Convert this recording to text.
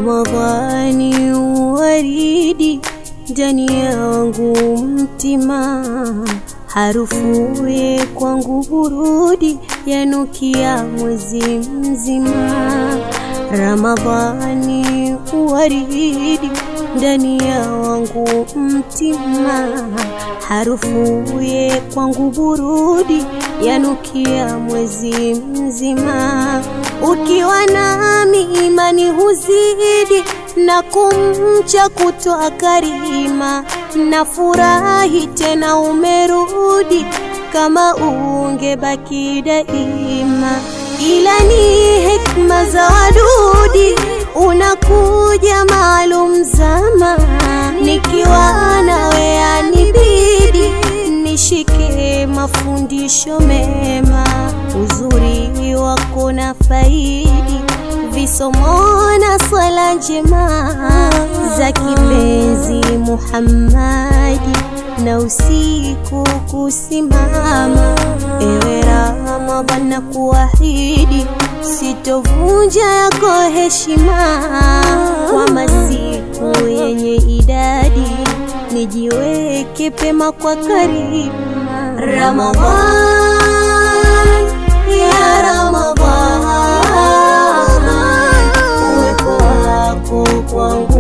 Ramadhani waridi ndani yangu mtima, harufuye kwangu burudi yanukia mwezi mzima. Ramadhani waridi ndani ya wangu mtima, harufuye kwangu burudi yanukia mwezi mzima. Ukiwa nami imani huzidi na kumcha kutoa karima, na furahi tena umerudi, kama ungebaki daima, ila ni hekma za wadudi, unakuja maalum zama, nikiwa nawe yanibidi nishike mafundisho mema, uzuri wako na faidi visomo na swala njema za kipenzi Muhammadi, na usiku kusimama. Ewe Ramadhan, na kuahidi sitovunja yako heshima kwa masiku yenye idadi, nijiweke pema kwa karibu Ramadhan, ya Ramadhan, uwepo wako kwangu